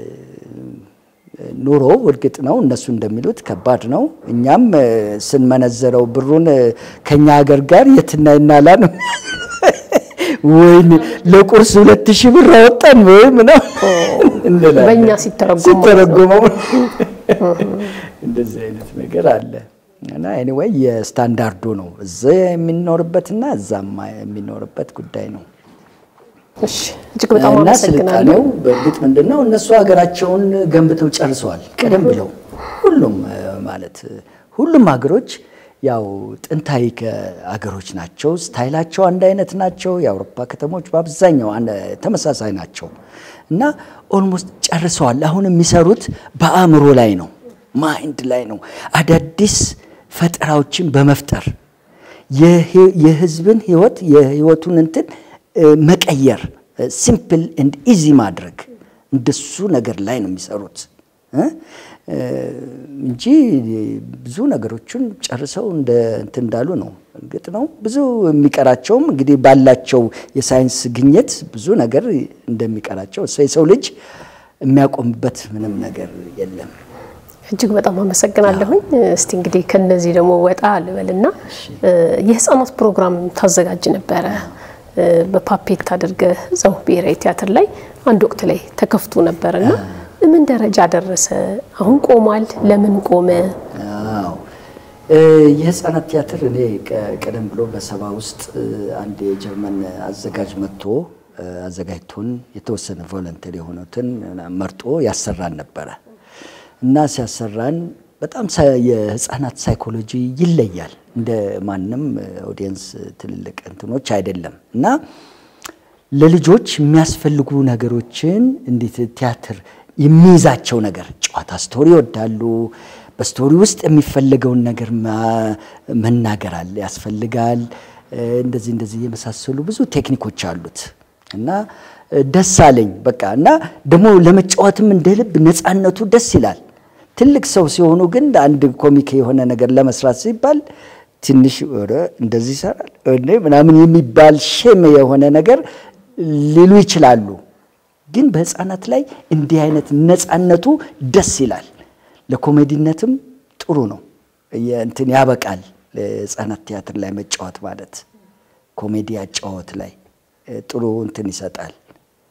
ኑሮ እርግጥ ነው እነሱ እንደሚሉት ከባድ ነው። እኛም ስንመነዘረው ብሩን ከኛ ሀገር ጋር የትና ይናላ ነው። ወይኔ ለቁርስ ሁለት ሺህ ብር አወጣን ወይ ምናምን በእኛ ሲተረጎም ሲተረጎመው እንደዚህ አይነት ነገር አለ። እና ኤኒዌይ የስታንዳርዱ ነው እዛ የሚኖርበትና እዛም የሚኖርበት ጉዳይ ነው። እሺ እጅግ በጣም እና አመሰግናለሁ። ስልጣኔው በእርግጥ ምንድን ነው እነሱ ሀገራቸውን ገንብተው ጨርሰዋል። ቀደም ብለው ሁሉም ማለት ሁሉም ሀገሮች ያው ጥንታዊ ሀገሮች ናቸው። ስታይላቸው አንድ አይነት ናቸው። የአውሮፓ ከተሞች በአብዛኛው ተመሳሳይ ናቸው እና ኦልሞስት ጨርሰዋል። አሁን የሚሰሩት በአእምሮ ላይ ነው፣ ማይንድ ላይ ነው። አዳዲስ ፈጠራዎችን በመፍጠር የህዝብን ህይወት የህይወቱን እንትን መቀየር ሲምፕል ኤንድ ኢዚ ማድረግ እንደሱ ነገር ላይ ነው የሚሰሩት እንጂ ብዙ ነገሮችን ጨርሰው እንደ እንትን እንዳሉ ነው። እርግጥ ነው ብዙ የሚቀራቸውም እንግዲህ ባላቸው የሳይንስ ግኝት ብዙ ነገር እንደሚቀራቸው የሰው ልጅ የሚያቆምበት ምንም ነገር የለም። እጅግ በጣም አመሰግናለሁኝ። እስቲ እንግዲህ ከነዚህ ደግሞ ወጣ ልበልና የህፃናት ፕሮግራም ታዘጋጅ ነበረ በፓፔት አድርገህ እዛው ብሔራዊ ቲያትር ላይ አንድ ወቅት ላይ ተከፍቶ ነበርና ምን ደረጃ ደረሰ? አሁን ቆሟል? ለምን ቆመ? አዎ የህፃናት ቲያትር እኔ ቀደም ብሎ በሰባ ውስጥ አንድ የጀርመን አዘጋጅ መጥቶ አዘጋጅቶን የተወሰነ ቮለንተሪ የሆኑትን መርጦ ያሰራን ነበረ እና ሲያሰራን በጣም የህፃናት ሳይኮሎጂ ይለያል። እንደ ማንም ኦዲየንስ ትልልቅ እንትኖች አይደለም እና ለልጆች የሚያስፈልጉ ነገሮችን እንዴት ቲያትር የሚይዛቸው ነገር ጨዋታ፣ ስቶሪ ይወዳሉ። በስቶሪ ውስጥ የሚፈለገውን ነገር መናገር አለ ያስፈልጋል። እንደዚህ እንደዚህ የመሳሰሉ ብዙ ቴክኒኮች አሉት እና ደስ አለኝ በቃ እና ደግሞ ለመጫወትም እንደ ልብ ነፃነቱ ደስ ይላል። ትልቅ ሰው ሲሆኑ ግን አንድ ኮሚክ የሆነ ነገር ለመስራት ሲባል ትንሽ ወደ እንደዚህ ይሰራል እንዴ ምናምን የሚባል ሼም የሆነ ነገር ሊሉ ይችላሉ። ግን በህፃናት ላይ እንዲህ አይነት ነፃነቱ ደስ ይላል። ለኮሜዲነትም ጥሩ ነው። እንትን ያበቃል። ህፃናት ቲያትር ላይ መጫወት ማለት ኮሜዲ አጫወት ላይ ጥሩ እንትን ይሰጣል።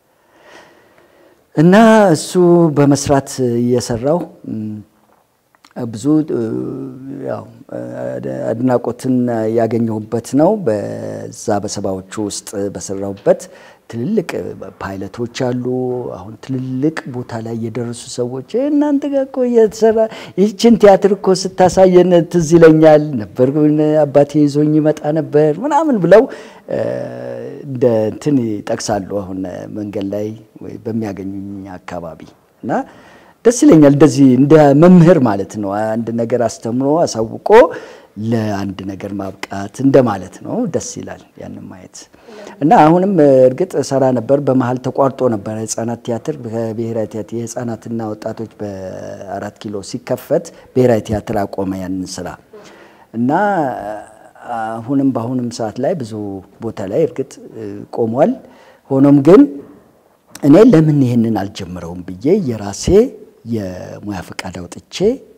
እና እሱ በመስራት እየሰራው ብዙ ያው አድናቆትን ያገኘሁበት ነው። በዛ በሰባዎቹ ውስጥ በሰራሁበት ትልልቅ ፓይለቶች አሉ። አሁን ትልልቅ ቦታ ላይ የደረሱ ሰዎች እናንተ ጋር እኮ እየተሰራ ይህችን ቲያትር እኮ ስታሳየን ትዝ ይለኛል ነበር፣ አባቴ ይዞኝ ይመጣ ነበር ምናምን ብለው እንደ እንትን ይጠቅሳሉ። አሁን መንገድ ላይ ወይ በሚያገኙኝ አካባቢ እና ደስ ይለኛል። እንደዚህ እንደ መምህር ማለት ነው። አንድ ነገር አስተምሮ አሳውቆ ለአንድ ነገር ማብቃት እንደማለት ነው። ደስ ይላል ያንን ማየት እና አሁንም እርግጥ ሰራ ነበር። በመሀል ተቋርጦ ነበር ህጻናት ቲያትር በብሔራዊ ቲያትር የህጻናትና ወጣቶች በአራት ኪሎ ሲከፈት ብሔራዊ ቲያትር አቆመ ያንን ስራ እና አሁንም በአሁንም ሰዓት ላይ ብዙ ቦታ ላይ እርግጥ ቆሟል። ሆኖም ግን እኔ ለምን ይህንን አልጀምረውም ብዬ የራሴ የሙያ ፈቃድ አውጥቼ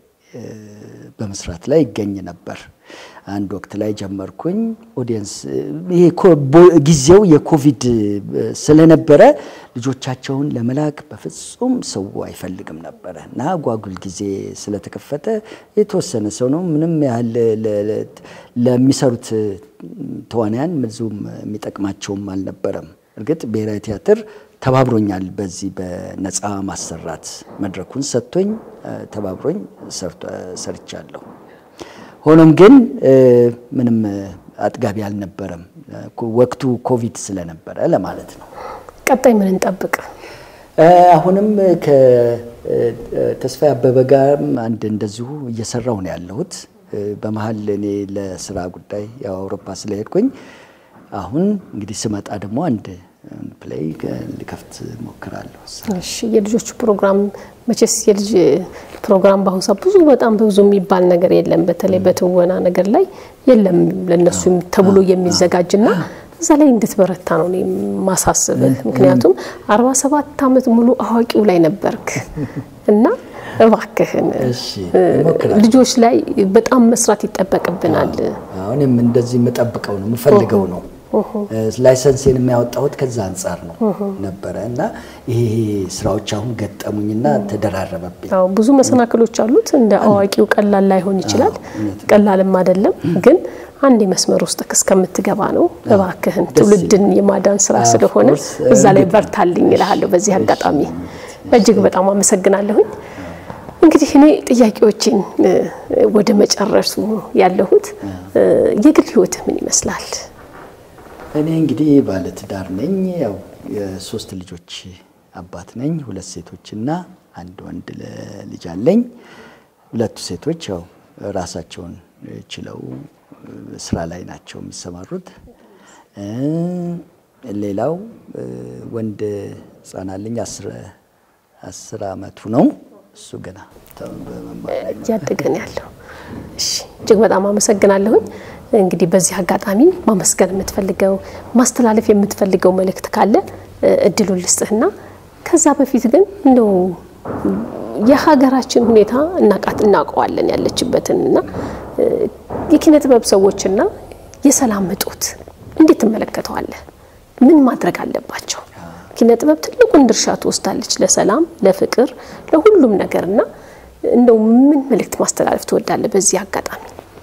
በመስራት ላይ ይገኝ ነበር። አንድ ወቅት ላይ ጀመርኩኝ። ኦዲየንስ ይሄ ጊዜው የኮቪድ ስለነበረ ልጆቻቸውን ለመላክ በፍጹም ሰው አይፈልግም ነበረ እና ጓጉል ጊዜ ስለተከፈተ የተወሰነ ሰው ነው ምንም ያህል ለሚሰሩት ተዋንያን ብዙም የሚጠቅማቸውም አልነበረም። እርግጥ ብሔራዊ ቲያትር ተባብሮኛል። በዚህ በነፃ ማሰራት መድረኩን ሰጥቶኝ ተባብሮኝ ሰርቻለሁ። ሆኖም ግን ምንም አጥጋቢ አልነበረም፣ ወቅቱ ኮቪድ ስለነበረ ለማለት ነው። ቀጣይ ምን እንጠብቅ? አሁንም ከተስፋዬ አበበ ጋር አንድ እንደዚሁ እየሰራው ነው ያለሁት። በመሀል እኔ ለስራ ጉዳይ ያው አውሮፓ ስለሄድኩኝ አሁን እንግዲህ ስመጣ ደግሞ አንድ ፕሌይ ልከፍት ሞክራለሁ። እሺ የልጆቹ ፕሮግራም መቼስ የልጅ ፕሮግራም በአሁኑ ሰዓት ብዙ በጣም ብዙ የሚባል ነገር የለም። በተለይ በትወና ነገር ላይ የለም ለነሱ ተብሎ የሚዘጋጅና እዛ ላይ እንድትበረታ ነው እኔ ማሳስብህ። ምክንያቱም አርባ ሰባት ዓመት ሙሉ አዋቂው ላይ ነበርክ እና እባክህን ልጆች ላይ በጣም መስራት ይጠበቅብናል። አሁንም እንደዚህ የምጠብቀው ነው የምፈልገው ነው ላይሰንሴን የሚያወጣሁት ከዛ አንጻር ነው ነበረ እና ይሄ ስራዎች አሁን ገጠሙኝና ተደራረበብኝ። አዎ ብዙ መሰናክሎች አሉት። እንደ አዋቂው ቀላል ላይሆን ይችላል፣ ቀላልም አይደለም። ግን አንድ መስመር ውስጥ እስከምትገባ ነው። እባክህን ትውልድን የማዳን ስራ ስለሆነ እዛ ላይ በርታልኝ እልሃለሁ። በዚህ አጋጣሚ እጅግ በጣም አመሰግናለሁኝ። እንግዲህ እኔ ጥያቄዎችን ወደ መጨረሱ ያለሁት የግል ህይወትህ ምን ይመስላል? እኔ እንግዲህ ባለትዳር ነኝ። ያው የሶስት ልጆች አባት ነኝ። ሁለት ሴቶችና አንድ ወንድ ልጅ አለኝ። ሁለቱ ሴቶች ያው ራሳቸውን ችለው ስራ ላይ ናቸው የሚሰማሩት። ሌላው ወንድ ህጻን አለኝ፣ አስር አመቱ ነው። እሱ ገና እያደገን ያለው። እሺ እጅግ በጣም አመሰግናለሁኝ። እንግዲህ በዚህ አጋጣሚ ማመስገን የምትፈልገው ማስተላለፍ የምትፈልገው መልእክት ካለ እድሉን ልስጥህና ከዛ በፊት ግን እንደው የሀገራችን ሁኔታ እናቃት እናውቀዋለን ያለችበትን እና የኪነ ጥበብ ሰዎችና የሰላም እጦት እንዴት ትመለከተዋለህ? ምን ማድረግ አለባቸው? ኪነ ጥበብ ትልቁን ድርሻ ትወስዳለች ለሰላም፣ ለፍቅር፣ ለሁሉም ነገርና እንደው ምን መልእክት ማስተላለፍ ትወዳለህ በዚህ አጋጣሚ?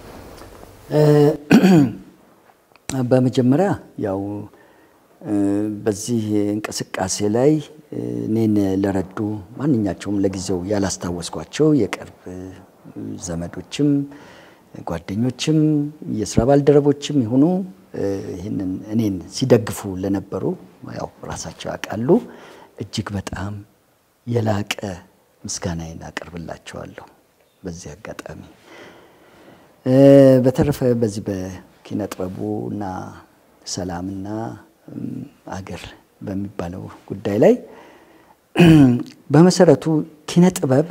በመጀመሪያ ያው በዚህ እንቅስቃሴ ላይ እኔን ለረዱ ማንኛቸውም ለጊዜው ያላስታወስኳቸው የቅርብ ዘመዶችም ጓደኞችም የስራ ባልደረቦችም ይሁኑ ይህንን እኔን ሲደግፉ ለነበሩ ያው ራሳቸው ያውቃሉ። እጅግ በጣም የላቀ ምስጋናዬን አቀርብላቸዋለሁ በዚህ አጋጣሚ። በተረፈ በዚህ በኪነ ጥበቡ እና ሰላምና አገር በሚባለው ጉዳይ ላይ በመሰረቱ ኪነ ጥበብ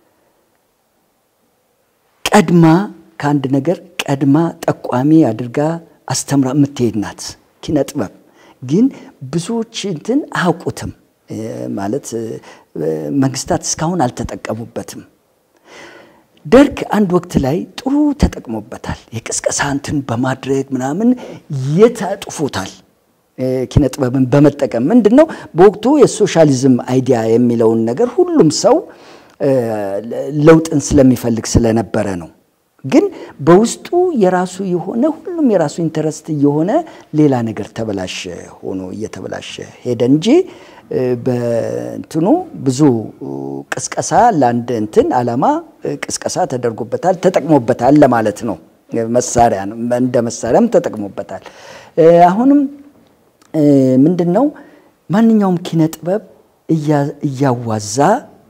ቀድማ ከአንድ ነገር ቀድማ ጠቋሚ አድርጋ አስተምራ የምትሄድ ናት። ኪነ ጥበብ ግን ብዙዎች እንትን አያውቁትም ማለት መንግስታት እስካሁን አልተጠቀሙበትም። ደርግ አንድ ወቅት ላይ ጥሩ ተጠቅሞበታል። የቅስቀሳ እንትን በማድረግ ምናምን የታጥፎታል። ኪነ ጥበብን በመጠቀም ምንድን ነው በወቅቱ የሶሻሊዝም አይዲያ የሚለውን ነገር ሁሉም ሰው ለውጥን ስለሚፈልግ ስለነበረ ነው። ግን በውስጡ የራሱ የሆነ ሁሉም የራሱ ኢንተረስት እየሆነ ሌላ ነገር ተበላሸ ሆኖ እየተበላሸ ሄደ እንጂ በእንትኑ ብዙ ቅስቀሳ ለአንድ እንትን ዓላማ ቅስቀሳ ተደርጎበታል፣ ተጠቅሞበታል ለማለት ነው። መሳሪያ እንደ መሳሪያም ተጠቅሞበታል። አሁንም ምንድን ነው ማንኛውም ኪነ ጥበብ እያዋዛ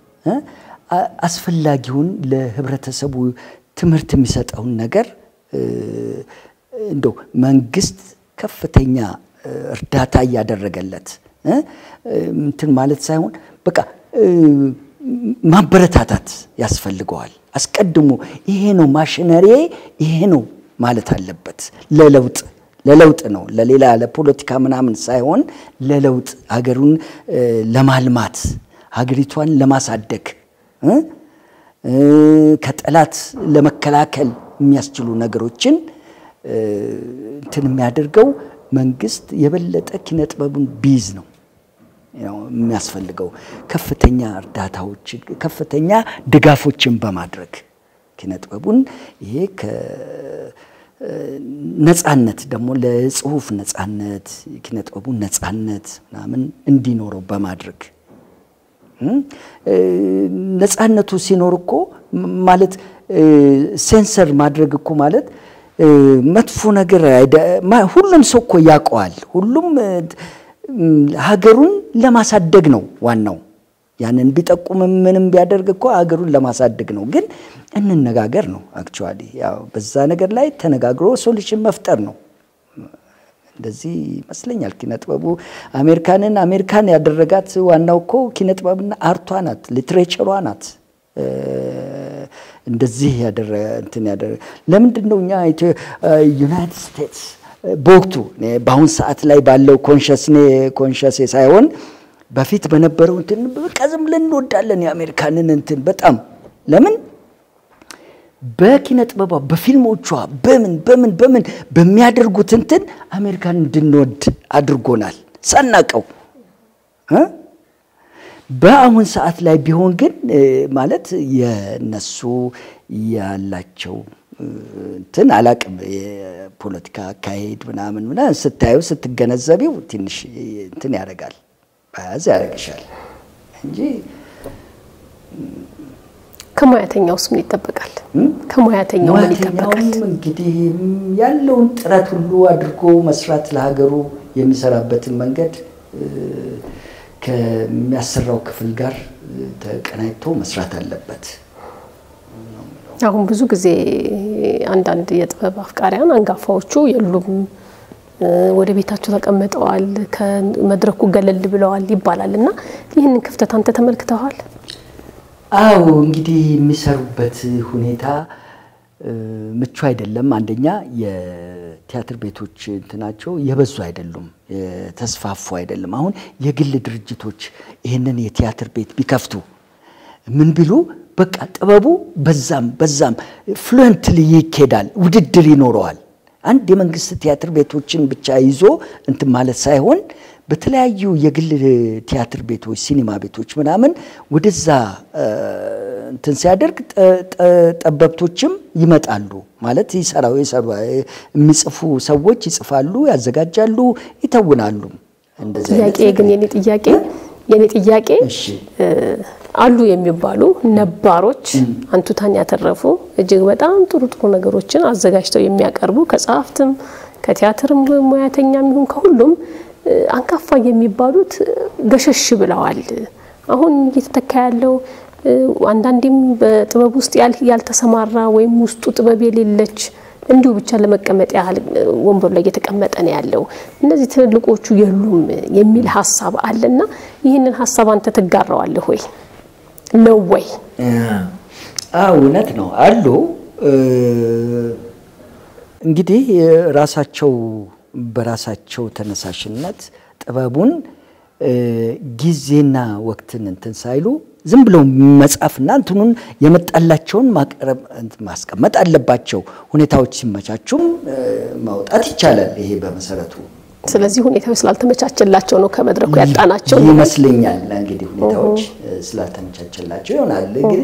አስፈላጊውን ለህብረተሰቡ ትምህርት የሚሰጠውን ነገር እንደው መንግስት ከፍተኛ እርዳታ እያደረገለት እንትን ማለት ሳይሆን በቃ ማበረታታት ያስፈልገዋል። አስቀድሞ ይሄ ነው ማሽነሪ ይሄ ነው ማለት አለበት። ለለውጥ ለለውጥ ነው ለሌላ ለፖለቲካ ምናምን ሳይሆን ለለውጥ ሀገሩን ለማልማት ሀገሪቷን ለማሳደግ ከጠላት ለመከላከል የሚያስችሉ ነገሮችን እንትን የሚያደርገው መንግስት የበለጠ ኪነ ጥበቡን ቢይዝ ነው የሚያስፈልገው። ከፍተኛ እርዳታዎች፣ ከፍተኛ ድጋፎችን በማድረግ ኪነ ጥበቡን ይሄ ነጻነት ደግሞ ለጽሁፍ ነጻነት የኪነ ጥበቡን ነጻነት ምናምን እንዲኖረው በማድረግ ነጻነቱ ሲኖር እኮ ማለት ሴንሰር ማድረግ እኮ ማለት መጥፎ ነገር ሁሉም ሰው እኮ ያውቀዋል። ሁሉም ሀገሩን ለማሳደግ ነው ዋናው። ያንን ቢጠቁምም ምንም ቢያደርግ እኮ ሀገሩን ለማሳደግ ነው። ግን እንነጋገር ነው አክቹዋሊ። ያው በዛ ነገር ላይ ተነጋግሮ ሶሉሽን መፍጠር ነው። እንደዚህ ይመስለኛል። ኪነ ጥበቡ አሜሪካንን አሜሪካን ያደረጋት ዋናው እኮ ኪነ ጥበብና አርቷ ናት፣ ሊትሬቸሯ ናት። እንደዚህ ያደረገ እንትን ያደረገ ለምንድን ነው እኛ ዩናይትድ ስቴትስ በወቅቱ በአሁን ሰዓት ላይ ባለው ኮንሸስኔ ኮንሸስ ሳይሆን በፊት በነበረው እንትን በቃ ዝም ብለን እንወዳለን የአሜሪካንን እንትን በጣም ለምን በኪነ ጥበቧ በፊልሞቿ በምን በምን በምን በሚያደርጉት እንትን አሜሪካን እንድንወድ አድርጎናል ሳናቀው። በአሁን ሰዓት ላይ ቢሆን ግን ማለት የነሱ ያላቸው እንትን አላቅም የፖለቲካ አካሄድ ምናምን ምናምን ስታየው ስትገነዘቢው ትንሽ እንትን ያደርጋል በያዝ ያደርግሻል እንጂ ከሙያተኛውስ ምን ይጠበቃል? ከሙያተኛው ምን ይጠበቃል? እንግዲህ ያለውን ጥረት ሁሉ አድርጎ መስራት ለሀገሩ የሚሰራበትን መንገድ ከሚያሰራው ክፍል ጋር ተቀናጅቶ መስራት አለበት። አሁን ብዙ ጊዜ አንዳንድ የጥበብ አፍቃሪያን አንጋፋዎቹ የሉም፣ ወደ ቤታቸው ተቀምጠዋል፣ ከመድረኩ ገለል ብለዋል ይባላል እና ይህንን ክፍተት አንተ ተመልክተዋል? አዎ እንግዲህ የሚሰሩበት ሁኔታ ምቹ አይደለም። አንደኛ የቲያትር ቤቶች እንትናቸው የበዙ አይደሉም፣ የተስፋፉ አይደለም። አሁን የግል ድርጅቶች ይህንን የቲያትር ቤት ቢከፍቱ ምን ቢሉ በቃ ጥበቡ በዛም በዛም ፍሉንትሊ ይኬዳል፣ ውድድር ይኖረዋል። አንድ የመንግስት ቲያትር ቤቶችን ብቻ ይዞ እንትን ማለት ሳይሆን በተለያዩ የግል ቲያትር ቤቶች፣ ሲኒማ ቤቶች ምናምን ወደዛ እንትን ሲያደርግ ጠበብቶችም ይመጣሉ ማለት ይሰራው ይሰሩ የሚጽፉ ሰዎች ይጽፋሉ፣ ያዘጋጃሉ፣ ይተውናሉ። እንደዚህ ጥያቄ ግን የኔ ጥያቄ የኔ ጥያቄ አሉ የሚባሉ ነባሮች አንቱታን ያተረፉ እጅግ በጣም ጥሩ ጥሩ ነገሮችን አዘጋጅተው የሚያቀርቡ ከጸሐፍትም ከቲያትርም ሙያተኛም ይሁን ከሁሉም አንጋፋ የሚባሉት ገሸሽ ብለዋል። አሁን እየተተካ ያለው አንዳንዴም በጥበብ ውስጥ ያልተሰማራ ወይም ውስጡ ጥበብ የሌለች እንዲሁ ብቻ ለመቀመጥ ያህል ወንበሩ ላይ እየተቀመጠ ነው ያለው። እነዚህ ትልልቆቹ የሉም የሚል ሀሳብ አለና ይህንን ሀሳብ አንተ ትጋራዋለህ ወይ ነው ወይ? እውነት ነው አሉ። እንግዲህ ራሳቸው በራሳቸው ተነሳሽነት ጥበቡን ጊዜና ወቅትን እንትን ሳይሉ ዝም ብለው መጻፍና እንትኑን የመጣላቸውን ማቅረብ ማስቀመጥ አለባቸው። ሁኔታዎች ሲመቻቹም ማውጣት ይቻላል። ይሄ በመሰረቱ ስለዚህ ሁኔታዎች ስላልተመቻቸላቸው ነው ከመድረኩ ያጣናቸው ይመስለኛል። እንግዲህ ሁኔታዎች ስላልተመቻቸላቸው ይሆናል። ግን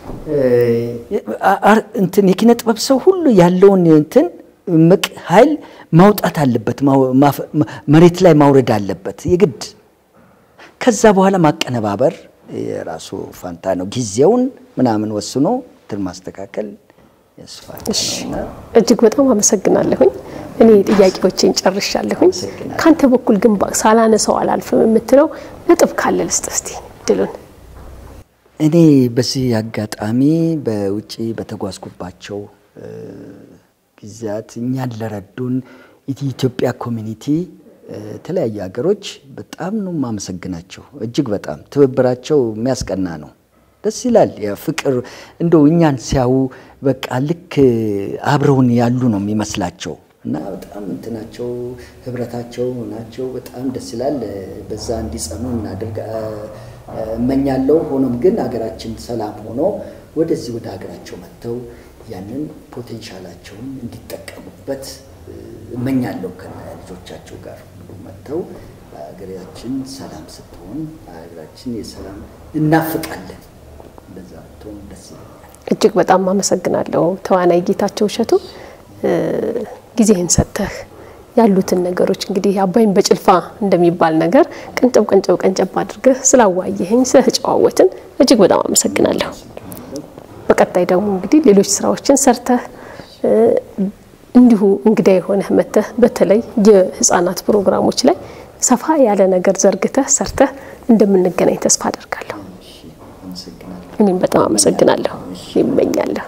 እንትን የኪነ ጥበብ ሰው ሁሉ ያለውን እንትን እምቅ ኃይል ማውጣት አለበት፣ መሬት ላይ ማውረድ አለበት የግድ። ከዛ በኋላ ማቀነባበር የራሱ ፋንታ ነው። ጊዜውን ምናምን ወስኖ እንትን ማስተካከል ያስፋል። እጅግ በጣም አመሰግናለሁኝ። እኔ ጥያቄዎችን ጨርሻለሁኝ። ከአንተ በኩል ግን ሳላነሳው አላልፍም የምትለው ነጥብ ካለ ልስጥ እስቲ ድሉን። እኔ በዚህ አጋጣሚ በውጭ በተጓዝኩባቸው ጊዜያት እኛን ለረዱን የኢትዮጵያ ኮሚኒቲ የተለያዩ ሀገሮች በጣም ነው የማመሰግናቸው። እጅግ በጣም ትብብራቸው የሚያስቀና ነው። ደስ ይላል። ፍቅር እንደው እኛን ሲያዩ በቃ ልክ አብረውን ያሉ ነው የሚመስላቸው እና በጣም እንትናቸው ህብረታቸው ናቸው በጣም ደስ ይላል። በዛ እንዲጸኑ እናድርግ እመኛለሁ። ሆኖም ግን ሀገራችን ሰላም ሆኖ ወደዚህ ወደ ሀገራቸው መጥተው ያንን ፖቴንሻላቸውን እንዲጠቀሙበት እመኛለሁ። ከልጆቻቸው ጋር ሁሉ መጥተው ሀገራችን ሰላም ስትሆን ሀገራችን የሰላም እናፍቃለን። እንደዛ ብትሆን ደስ ይለኛል። እጅግ በጣም አመሰግናለሁ ተዋናይ ጌታቸው እሸቱ ጊዜህን ሰጥተህ ያሉትን ነገሮች እንግዲህ አባይን በጭልፋ እንደሚባል ነገር ቀንጨብ ቀንጨብ ቀንጨብ አድርገህ ስላዋየኸኝ ስለተጨዋወትን እጅግ በጣም አመሰግናለሁ። በቀጣይ ደግሞ እንግዲህ ሌሎች ስራዎችን ሰርተህ እንዲሁ እንግዳ የሆነህ መተህ በተለይ የህፃናት ፕሮግራሞች ላይ ሰፋ ያለ ነገር ዘርግተህ ሰርተህ እንደምንገናኝ ተስፋ አደርጋለሁ። እኔም በጣም አመሰግናለሁ ይመኛለሁ።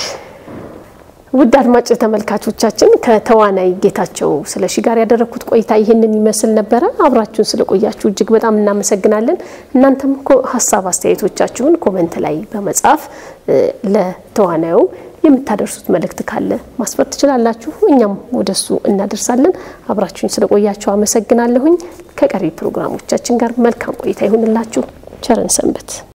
ውድ አድማጭ ተመልካቾቻችን ከተዋናይ ጌታቸው ስለሺ ጋር ያደረግኩት ቆይታ ይህንን ይመስል ነበረ። አብራችሁን ስለቆያችሁ እጅግ በጣም እናመሰግናለን። እናንተም ሀሳብ አስተያየቶቻችሁን ኮመንት ላይ በመጻፍ ለተዋናዩ የምታደርሱት መልእክት ካለ ማስፈር ትችላላችሁ። እኛም ወደሱ እናደርሳለን። አብራችሁን ስለቆያችሁ አመሰግናለሁኝ። ከቀሪ ፕሮግራሞቻችን ጋር መልካም ቆይታ ይሁንላችሁ። ቸርን ሰንበት